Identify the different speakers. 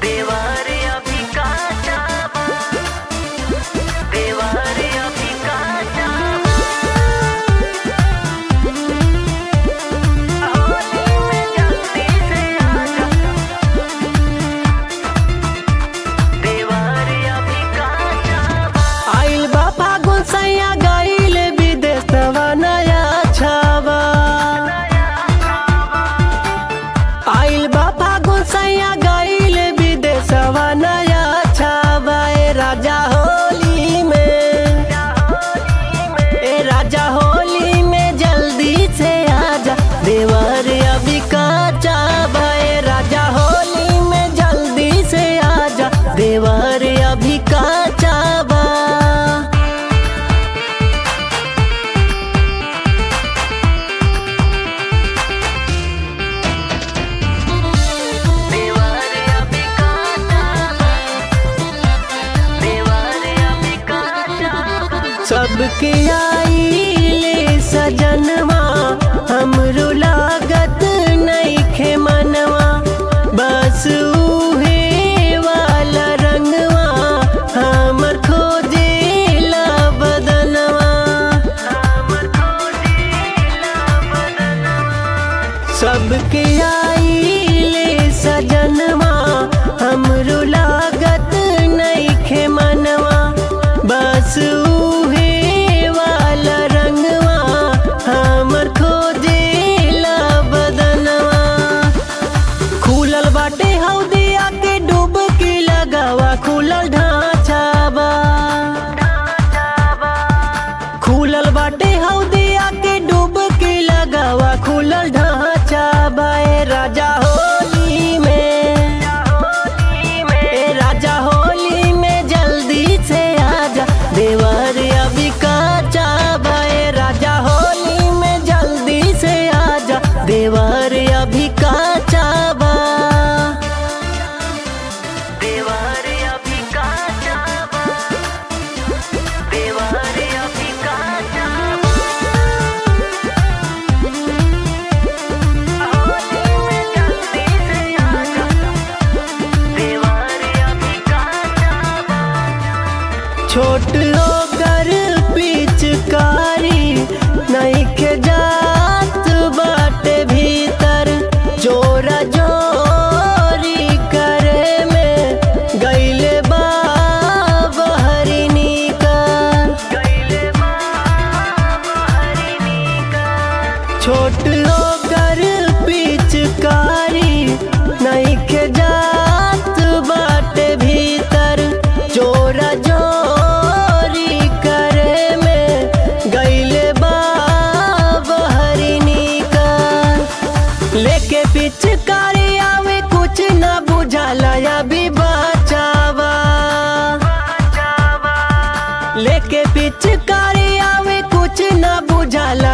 Speaker 1: देवर अभी काचा बा देवर अभी काचा बा होली में जल्दी से आजा देवर अभी काचा बा
Speaker 2: आइल बा फागुन सैया गईल विदेशवा नया छावा आइल बा फागुन सैया गईल विदेशवा नया छावा ए राजा होली में ए राजा होली में जल्दी से आजा देवर अभी काचा बा ए राजा होली में जल्दी से आजा देवर अभी काचा बा
Speaker 1: देवर अभी काचा बा देवर अभी काचा बा
Speaker 2: सबके आईले सजनवा हमरो लागत नइखे मनवा बस उहे वाला रंगवा हमर खोजेला बदनवा सबके आईले सजनवा हमरो लागत नइखे मनवा बस उहे वाला रंगवा हमर खोजेला बदनवा खुलल बाटे हौदिया के डुबकी लगावा खुलल ढांचा बा खुलल बाटे हौदिया के डुबकी लगावा खुलल ढांचा बा ए राजा होली में ए राजा होली में जल्दी से आजा देवर अभी काचा बा ए राजा होली में जल्दी से आजा देवर अभी काचा बा
Speaker 1: देवर अभी काचा बा देवर अभी काचा बा होली में जल्दी से आजा देवर अभी काचा बा
Speaker 2: छोट होकर पिचकारी नइखे जात बाटे भीतर चोरा जोरी करे में गईले बा बहरी निकर
Speaker 1: गईले बाबा हरिणी का
Speaker 2: छोट होकर पिचकारी नइखे जात बाटे भीतर चोरा जोरी करे में गईले बा बहरी निकर लेके पिचकारी आवे कुछ ना बुझाला अभी बचावा लेके पिचकारी आवे कुछ ना बुझाला